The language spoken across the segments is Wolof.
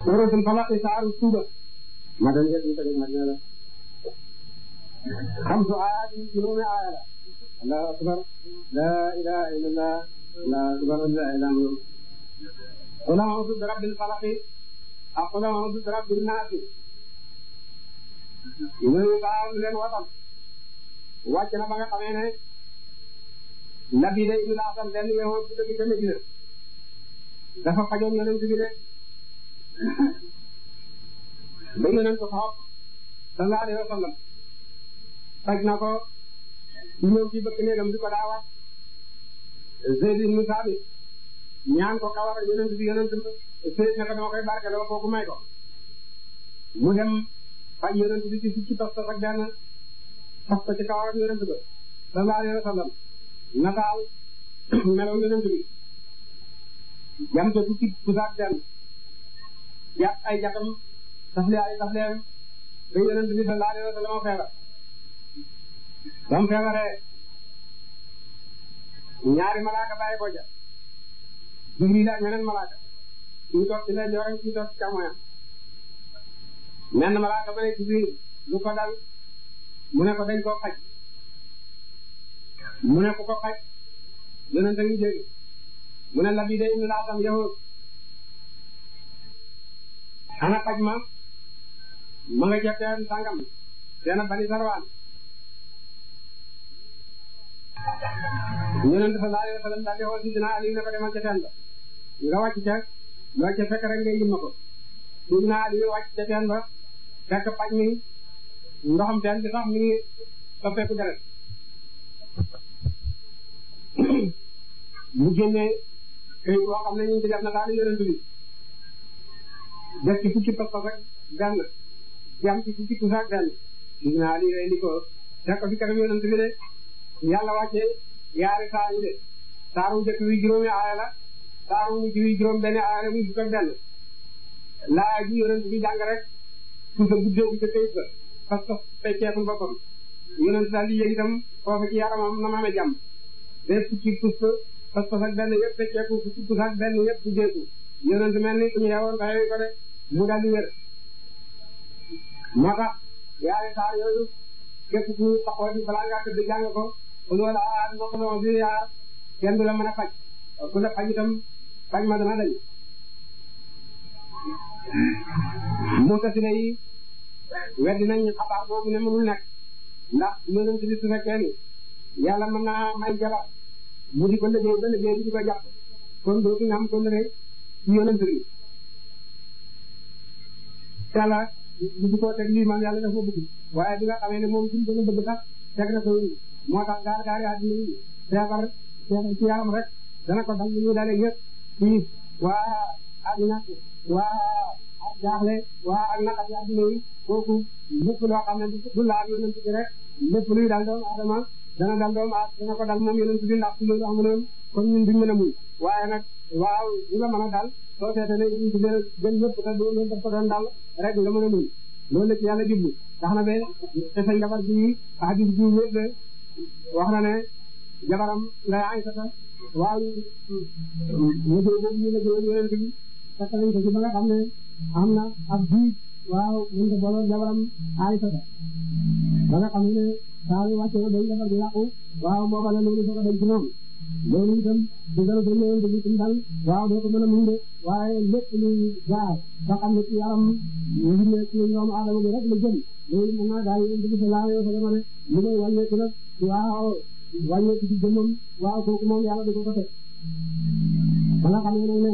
suratul falaq saaru suba ma dañ ko teg ma ne la xamsu ayaat juróomi aaya la allahu akbar la ilaha illallah allahu akbar la ilaha illallah qul a'udhu bi rabbil falaq ak qul a'udhu bi rabbin nas ñooñu baax leen watal wàcc na ba nga xamee ne nabi day ibnu Asam benn yow bu dëgg ca Medina dafa fajoon yonent bi de ba yonent ko xoob sallallahu alayhi wa sallam faj na ko ñëw ci bëkk néegam di ko daa wax Zayd ibnu Saabit ñaan ko kawar yonent bi yonent Zayd ne ko dama koy barkeloo kooku may ko mu dem faj yonent bi ci fukki tos tos ak benn fas ko ci kawar yonent ba sallallahu alayhi wa sallam nataal melaw yonent bi jam te fukki pusaak benn jàpp ay jatam tafle ay tafleem ba yonent bi sallallahu alayhi wa sallam feebar ba mu feebaree ñaari malaaka bàyyi ko ja Jibril ak meneen malaaka ñu toog ci lay joxe ñu toog ci càmmoñam menn malaaka ba ne Jibril lu ko dal mu ne ko dañ koo xaj mu ne ku ko xaj yonent a ngi dégg mu ne labi de indi laa tam yow ana xaj ma ma nga ca teen sangam teena bani sarwaan yonent sallallahu alayhi wa sallam daal di xool si dina Ali ne ko demal ca teen ba nga wàcc ca loo ca fekk rek ngay yim ma ko si dina Ali wàcc ca teen ba fekk paj mi ndoxam teen bi sax mi ngi soppeeku deret mu génnee këyit boo xam ne ñu ngi ci def na daal yonent bi def ci fukki pas-pas ak benn jam ci fukki tusa ak benn gis naa lii rey ni ko teg ko fi kanam yonent bi de yàlla wàcce yaari saar yi de saaru njëkk wi juróomi aaya la saaru mujj wi juróom benn aaya la muy fukk ak benn laa ji yonent bi jàng rek tusa guddee bi ca këyit ba pas-pas fecceekul boppam yonent daal di yëg itam foofu ci yaramam na ma amee jàmm de fukki pus pas-pas ak benn yëpp fecceeku fukki pus ak benn yëpp bu deeku yonent mel ni ku ñu yewoon ba ko de mu daal di wér moo tax yaari saar yooyu képp ku taxaw di balaa ngaa tëdd jàng ko loolu ah moo ko doon bi yaa kenn du la mën a faj ku la faj itam faj ma dana dañ mutasile yi weddi nañ xabaar boobu ne mënul nekk ndax yonent bi su fekkee ni yàlla mën naa may jabar mu di ko liggéey ba liggéey bi di ko jàpp kon dootu nga am kon rek ci yonent bi yàlla di ko teg lii man yàlla dafa bëgg waaye bi nga xamee ne moom suñu gën a bëgg sax teg na ko moo tax gaar gaar yi àddina yi feebar ci yaram rek dana ko dal ñu dalee ñëpp fii waa ak ñàkk waa ak jaaxle waa ak naqat yi àddina yi kooku lépp loo xam ne du laal yonent bi rek lépp luy dal doomu aadama dana dal doomu aadama dana ko dal moom yonent bi ndax su loolu amuloon kon ñun duñ mën a muñ waaye nag waaw li la mën a dal soo seetee ne ñu ci gën ñëpp te doo leen daf ko doon dal rek nga mën a muñ loolu la ci yàlla jublu tax na be te sa jabar ji hadis bi wér wax na ne jabaram ngay Aysata waaw ñu dee boobu ñu la jël yonent bi fekk nañ ko ci ba nga xam ne am na ab jiit waaw mën ko booloon jabaram Aysata ba nga xam ne saa yu wàcce ba day jabar di yàqu waaw booba la loolu soog a dem ci moom loolu itam du gën a doon yonent bi ci dal waaw doo ko mën a muñ de waaye lépp luy jaar ba xam ne ci yaram ñu ne ci ñoom aadama bi rek la jëm loolu mën naa daal yonent bi sallallahu alayhi wa sallam ne li ngay wàññeeku nag waaw wàññeeku ci jëmmam waaw kooku moom yàlla du ko ko teg ba nga xam ne nag ne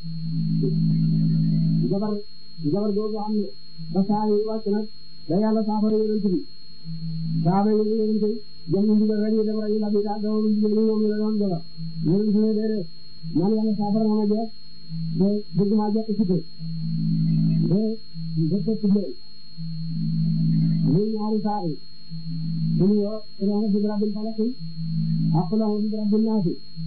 jabar jabar boobu am ne ba saa yu wàcc nag da yàlla saafara yonent bi saaba yi yonent bi jëm ñu ndigal rek ñu dem rek ñu labi daal dama ndigal ñu moom la doon jabar yonent bi ne déedéet man yàlla saafara na ma jeex de bëgg maa jekk ci de de de tëdd leen muy ñaari saa yi ñu yo ina bi rabbil falaq ak la bi rabbil nas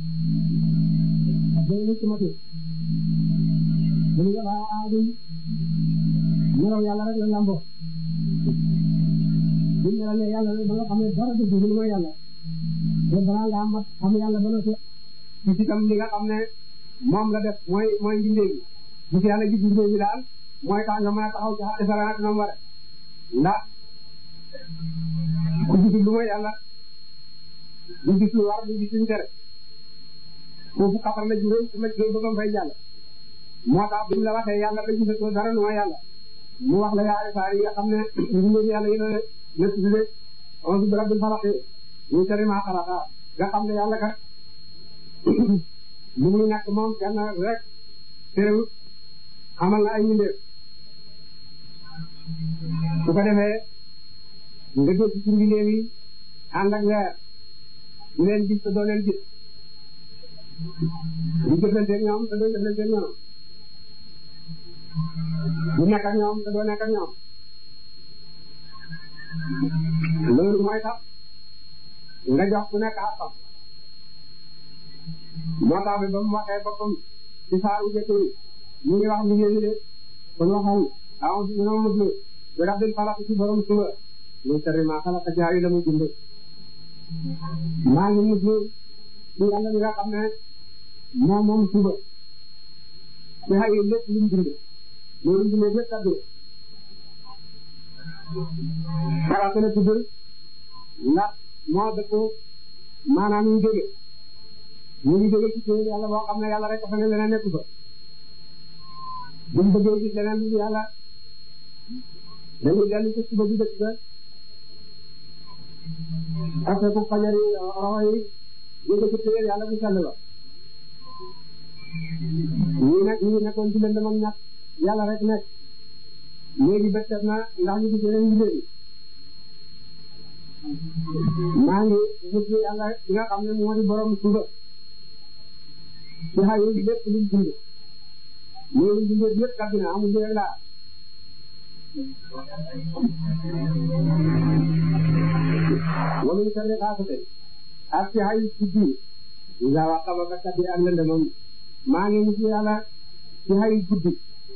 day ni ci mati ñu yo aadi ñu yàlla rek la lambo bu ñu ne yàlla ba nga xam ne dara du dul mooy yàlla te balaa nga am xam yàlla ba noppi ci itam li nga xam ne moom la def mooy mooy mbindee bi bu ci yàlla gis mbindee bi daal mooy tax nga mën a taxaw ci xaqi sara nag nam ware ndax ku gisul lu mooy yàlla du gis lu war du gis lu tere foofu xatar la juróom su ma juróom ba ba fay jàll moo tax bi mu la waxee yàlla ba gisatoo dara lu mooy yàlla mu wax la yaari saar yi nga xam ne mbindeef yàlla yi la la tudde onze bi rabbil falaq ñu tere maa xalaqa nga xam ne yàlla kat lu muy nekk moom kenn rek terewut xamal na ay mbindeef su ko defee nga dégg ci mbindeef yi ànd ak leer di leen gis te doo leen gis di jëflanteeg ñoom te doo jëflanteeg ñoom di nekk ak ñoom te doo nekk ak ñoom loolu mooy tax nga jox ku nekk àqam moo tax bi ba mu waxee boppam ci saaru jëkk yi mu ngi wax liggéey bi de kon waxal aw si ñoom muslu bi rabbil falaq ci borom suba min sharri ma xalaqa jaayi la mu bind maa ngi muslu ci yàlla mi nga xam ne moom moom suba ci xay lépp lu mu bind loolu bindee lépp kaddu xalaat la tudd ndax moo dëkk maanaam ñu jóge ñu ngi jóge ci téere yàlla boo xam ne yàlla rek fa ne leneen nekku fa buñ bëggee gis leneen lu yàlla dañuy dellu ci suba bi dëkk ba parce que fajari roxo yi jóge ci téere yàlla bu sell ba ñii nag ñii nekkoon ci lëndëm ak ñàkk yàlla rek nekk léegi bët set na ndax ñu gis yeneen mbir yi maa ngi gis yàlla bi nga xam ne moo di borom suba ci xayu lépp luñ dund loolu dundee yëpp kàddu na amul njëriñ laa wala ñu tane xaasate ak ci xayu guddi nga wax xaba ka kaddi ak lëndëmam maa ngi gis yàlla ci xayu guddi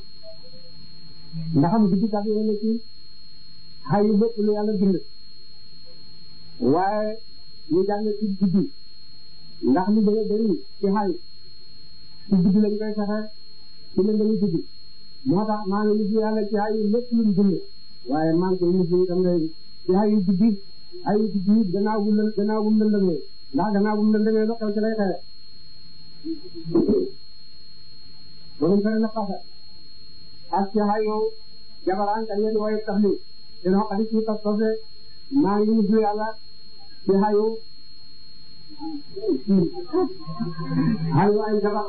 ndax am guddi kat yoo ne ci xayu lépp lu yàlla bind waaye ñu jàng ci guddi ndax lu bëgg a bëri ci xayu ci guddi lañ koy fexe ci leen dañuy guddi moo tax maa ngi gis yàlla ci xayu lépp lu mu bind waaye maa ngi koy gis itam ngay ci xayu guddi xayu guddi gannaaw bu lë gannaaw bu mu lëndëmee ndax gannaaw bu mu lëndëmee lu xew ci lay xewe borom fere na fasa ak ci xayu jabaraan ka yéen waaye tax li te noo xadi ci tas tase maa ngi gis yàlla ci xayu xayu ay jabar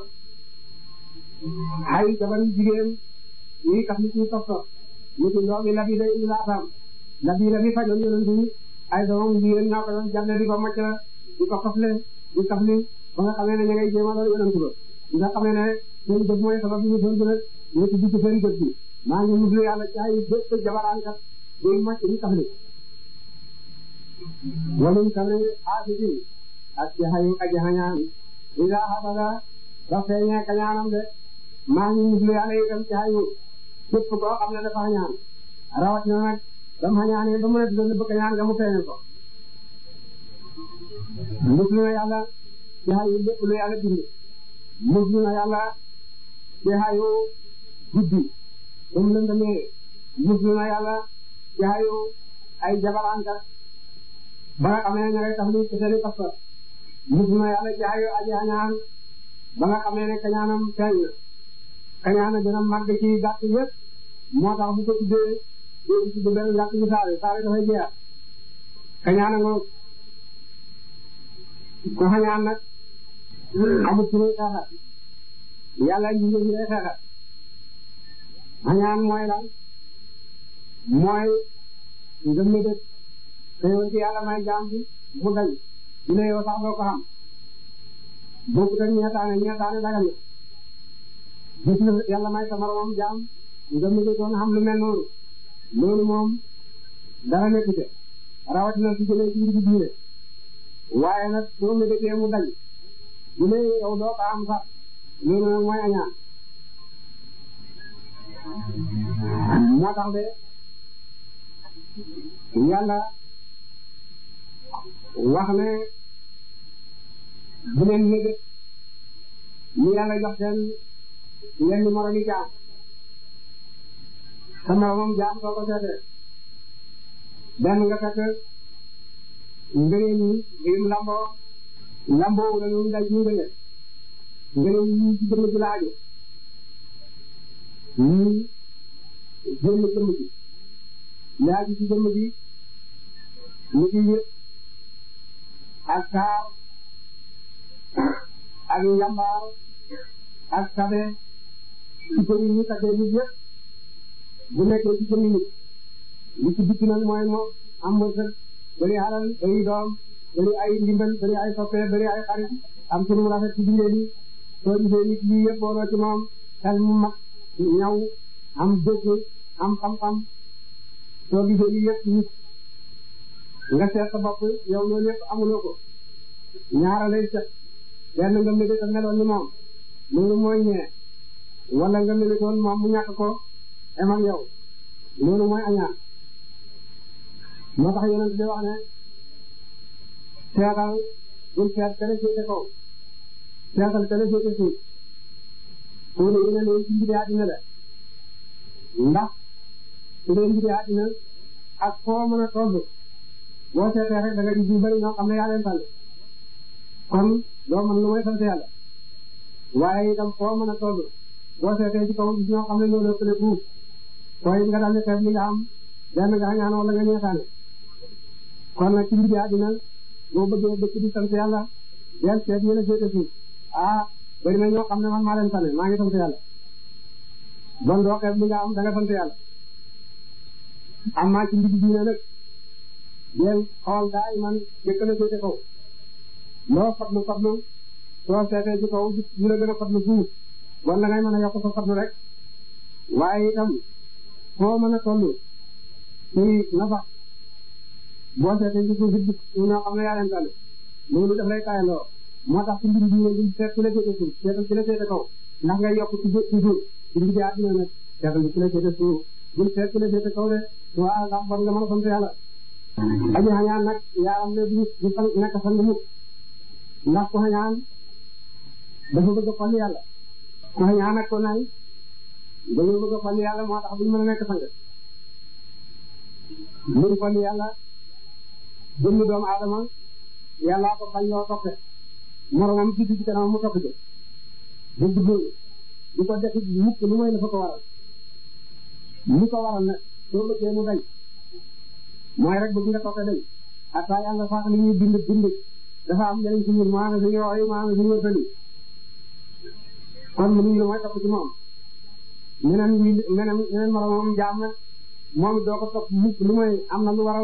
xayu jabar yu jigéen yi tax li ci tas tas ñu ci doomi labi day indi laatam labi labi fajoon yonent yi ay doomam jigéen ñoo ko doon jàlle di ko macc di ko xofle di tafli ba nga xamee ne ña ngay jéema loolu yonent ba nga xamee ne seen jëf mooy sabab ñu doon gën a ñu ci digg seen jëf bi maa ngi muslu yàlla ci ay bépp jabaraankat buy macc di tafli waluñ tamit aasiti ak ci xayu aji xañaan ida xabaga ba feeñee kañaanam de maa ngi muslu yàlla itam ci xayu képp koo xam ne dafa xañaan rawat na nag dam xañaanee ba mu ne doon bëgg kañaan nga mu feeñal ko muslu na yàlla ci xayu lépp lu yàlla bind muslu na yàlla ci xayu guddi ba mu lëndamee muslu na yàlla ci xayu ay jabarankat ba nga xamee ne ña ngay tax li ci seeni pas-pas muslu na yàlla ci xayu aji xañaan ba nga xamee ne kañaanam feeñ na kañaana gën a màgg ci gàtt yëpp moo tax bu ko tuddee doo tudd benn gàtt bi saare saare dafay jeex kañaana nga ko xañaan nag amul ci muy xeexat yàlla ñu ngi lay xeexat xañaan mooy lan mooy nga mëdët te yow ci yàlla may jaam bi mu dañ du ne yow sax doo ko xam boobu tam ñeetaane ñeetaane dagal na gis na yàlla may sa moromam jaam nga mëdëtoon xam lu mel noonu loolu moom dara nekku te rawatina su jëlee ci mbir diine waaye nag soo mëdëtee mu dañ du ne yow doo ko am sax loolu nag mooy añaan moo tax de yàlla wax ne bu leen mébét ñu yàlla jox seen yenn moromi jaam sa moromam jaam soo ko seetee benn nga fekk ngëneel yi lim lamboo lamboo la ñu daj ñu ngëneel ngëneel yi ci jëmm ji la aju ñii génn jëmm ji yaa ji ci jëmm ji ñu ci yëpp ak taar ak njambaar ak tabe ci ko ñu taggee nit yëpp bu nekkee ci jëmm nit li ci bitti nag mooy moom am wërsëg bëri alal bëri doom bëri ay ndimbal bëri ay soppe bëri ay xarit am sunu rafet ci bindee bi soo gisee nit lii yëpp booloo ci moom xel mu mag ñaw am dëkk am xam-xam soo gisee lii yëpp nit nga seet sa bopp yow loolu yëpp amuloo ko ñaara lay set benn nga mébét a meloon ni moom loolu mooy ñee wala nga mébétoon moom mu ñàkk ko em ak yow loolu mooy añaan moo tax yonent bi wax ne seetal bul seet kene féete kaw seetal kene féete suuf soo dee yéene leen ci mbiri àddina la ndax su dee mbiri àddina ak foo mën a toll boo seetee rek da nga gis ñu bari ñoo xam ne yaa leen tànn kon doo mën lu may sant yàlla waaye itam foo mën a toll boo seetee ci kaw gis ñoo xam ne ñoo la ëppale fuuf koy nga daal di xeeb li nga am benn nga ñaan wala nga ñeetaane kon nag ci mbiri àddina boo bëggee dëkk di sant yàlla del seet ñu la féete suuf ah bari na ñoo xam ne man maa leen tane maa ngi sant yàlla bon doo xeeb li nga am da nga sant yàlla am naa ci mbiri diine nag del xool daay man jëkk la féete kaw loo fatlu fatlu soo seetee ci kaw ñu la gën a fatlu fuuf bon da ngay mën a yokk sa fatlu rek waaye itam foo mën a toll ci nafa boo seetee ci suuf it ñoo xam ne yaa leen tane loolu daf lay kaayandoo moo tax ci mbir bi ñu seet ci la féete suuf seetal ci la féete kaw ndax ngay yokk ci ci suuf ci mbir bi àddina nag seetal ci la féete suuf bul seet ci la féete kaw de waaw ndax bon nga mën a sant yàlla aji xañaan nag yaaram ne du du fan nekk fan mukk ndax ku xañaan dafa bëgg a fal yàlla ku xañaan ak ko nay dañoo bëgg a fal yàlla moo tax duñ mën a nekk sang luñ fal yàlla jëmmi doomu aadama yàllaa ko bañ loo toppe moromam ci ci kanam mu topp ci bu duggee di ko def mukk lu mooy la fa ko waral li ko waral nag soo bëggee mu dañ mooy rek bëgg nga toppe dañ ata yàlla sax li ñuy bind bind dafa am njëriñ ci ñun maanaam suñu yooyu maanaam suñu wërsëg kon mënuñ la mooy topp ci moom meneen wi meneen meneen moromam jaam nag moom doo ko topp mukk lu mooy am na lu waral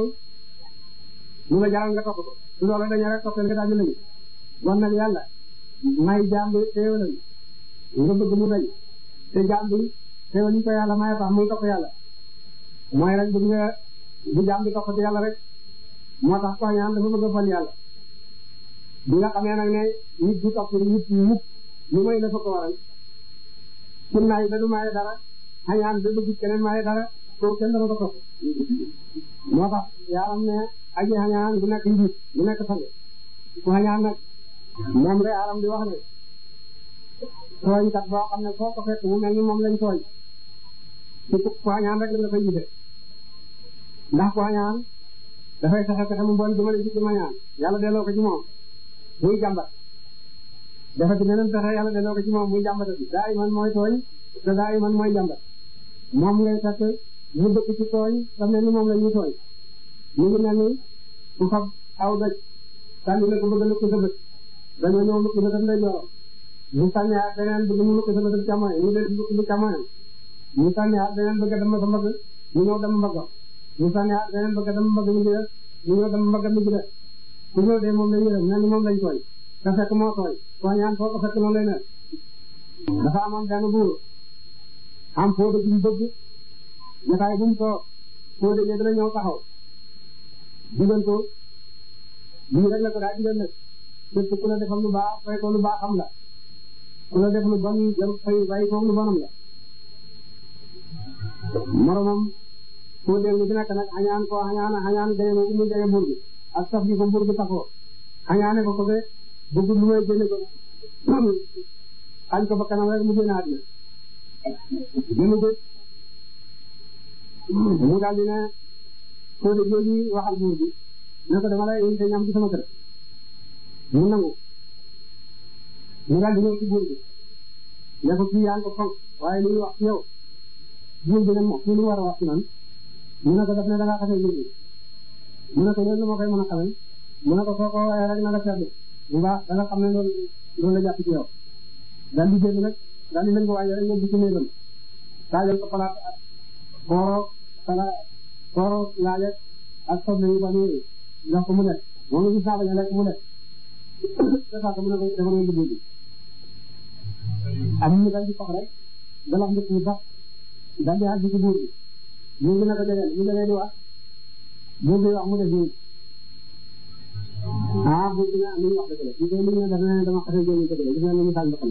lu la jaral nga topp ko su loolu dañu rek toppee nga daal di lañu bon nag yàlla may jaam bi teewalam nga bëgg mu dañ te jaam bi teewal yi ko yàlla may tax muy topp yàlla mooy rek bëgg nga bu jaam bi topp ci yàlla rek moo tax ko ñaan dafa bëgg a fal yàlla bi nga xamee nag ne nit du topp nit mukk lu may la fa ko waral ci nay da du maye dara xañaan da bëgg keneen maye dara kooku kenn dana ko topp moo tax yaaram ne aji xañaan bu nekk njiit bu nekk sang ku xañaan nag moom de yaaram di wax ne tooñkat boo xam ne foo ko fekk mu mel ni moom lañ tooñ ci ku xañaan rek la nga koy gisee ndax ku xañaan dafay fexe fexe mu bon jëmale ci ci mañaan yàlla delloo ko ci moom muy jàmbat dafa ci meneen fexe yàlla delloo ko ci moom muy jàmbatati daa iman mooy tooñ te daa iman mooy jàmbat moom ngay fekk mu dëkk ci tooñ te mel ni moom la ñuy tooñ mu ngi mel ni ku fab aw daj sànni la ko bëgg a lëkk sa bët dañoo ñëw lëkk sa bët lay jorom mu sànni ak beneen bëgg mu lëkk sa bët càmmoñ mu dee lëkk bu càmmoñam mu sànni ak beneen bëgg a dem sa mbagg mu ñëw dem mbagg mu sànni ak beneen bëgg a dem mbagg mi ci des mu ñëw dem mbagg mi ci des ku ñëw de moom lañ yërëm mel ni moom lañ tooñ te fekk moo tooñ tooñaan foo ko fekk noonu lay mel dafa amoon benn buur am foo dëgg ñu bëgg jotaay bu mu toog foo dëggee dana ñëw taxaw digal ko lii rek la ko daa digal nag képp ku la defal lu baax fay ko lu baax xam la ku la def lu bon jëm fay bàyyi ko lu bonam la moromam foo dégg ci nekk nag añaan ko añaan añaan jege ko mu jege buur bi ak saf gi ko buur bi taxoo añaane ko ko be bëgg lu may génne ko xañ ko ba kanam rek mu génn àddina génn ko mu daal di ne Fodé jooju waxal buur bi ne ko dama lay invité ñam ci sama kër mu nangu mu daal di ñëw ci buur bi ne ko kii yaa ngi ko fonk waaye li ñu wax ci yow buur bi ne moom kii lu war a wax ci man mu ne ko daf ne da ngaa xasee buur bi mu ne ko loolu moo koy mën a xamee mu ne ko soo ko waxee rek na nga seetlu bu baax da nga xam ne loolu loolu la jàpp ci yow daal di génn nag daal di lëngu waaye rek yóbbu ci néegam taajal ko palaat kooro sala kooro laaje ak soble yi ba nii jox ko mu lekk moom la gis naa bañ a lekk mu lekk te sax mu ne ko dama doon liggéey bi am ñu dal di fox rek dalax ndëkk yi sax daal di àgg ci buur bi buur bi ne ko jegeel mu jegee di wax buur bi wax mu def nii ah buur bi ne li ñu wax dëgg la ñu koy li ñu ne daf ne dama xasee génn dëgg la gis nga ni misaal ndox mi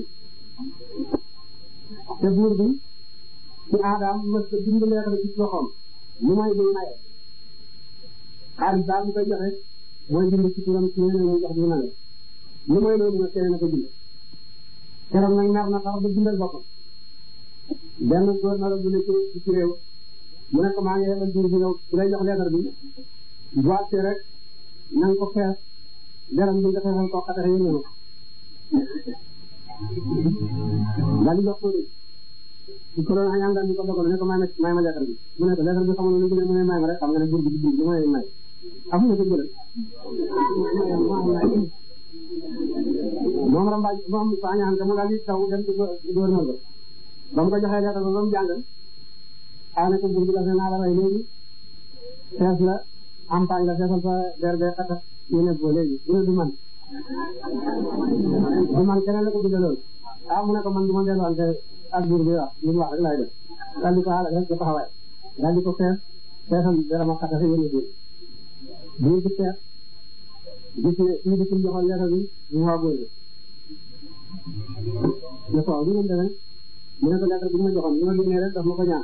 te buur bi ci aadaam mës a bind leetar ci loxoom lu may day maye xaalis daal mu koy joxe mooy bind ci turam ci yeneen ñu jox bi maye lu may loolu nag keneen na ko bind keroog nag nar na sax ba bindal boppam benn góor na la bu nekk ci réew mu ne ko maa ngi yebal buur bi yow bu lay jox leetar bi bu àgsee rek na nga ko fees deram bi nga feesal ko xatare yi ñëw daal di jox ko ci ko doon añaan daal di ko dogal ne ko may ma may ma leetar bi mu ne ko leetar bi xamul lu gën a mu ne may ma rek xam nga ne buur bi di bind lu may may amuñu ko jëlal moom rambaaj moom sa añaan ka mu daal di taw dem ci gouverneur ba ba mu ko joxee leetar ba ba mu jàng xaw ne ko buur bi la naa la rey léegi fees la ampagne la feesal fa der be xata ñu ne boo léegi mu ne du man du man keneen la ko bindaloon ah mu ne ko man du ma delluwante ak buur bi wax li mu wax rek laay def daal di ko xaaral rek ba taxawaay daal di ko fees feesal dara ma xata sa yéene buur buur bi fees gis ne kii di ci joxoon leetar bi mu waa góor bi ne ko lu ngeen demee mu ne ko leetar bi ma joxoon li ma génnee rek daf ma ko ñaan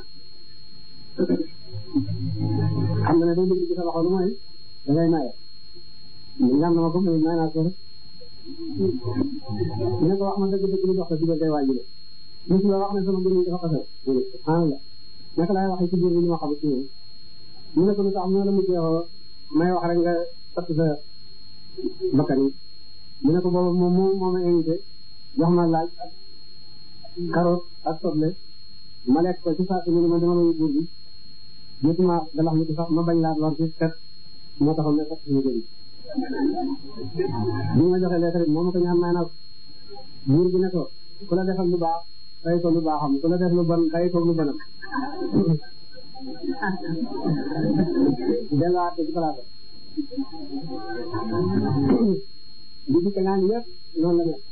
xam nga ne day dugg ci sa loxo lu mooy da ngay maye ñaan na ma ko may may naa ko rek ne ko wax ma dëgg dëgg lu dox sa diggante waajur mosu la wax ne sama mbir mi dafa xasee subhanallah naka laay waxee ci biir bi li ma xam ci ñoom mu ne ko lu tax mu ne la mujjee woo may wax rek nga tatt sa bakkan yi mu ne ko boobu moom moo moo ma invité jox ma laaj ak carotte ak soble ma lekk ko ci saa si ma dama doon buur bi jotuma dalax mi sax ma bañ laa lor ci xet moo taxoon ne sax suñu jëriñ bi ma joxee lettre bi moo ma ko ñaan may na buur bi ne ko ku la defal lu baax fay ko lu baaxam ku la def lu bon fay ko lu bonam delluwaat ci place bi di kañaan yëpp noonu la mel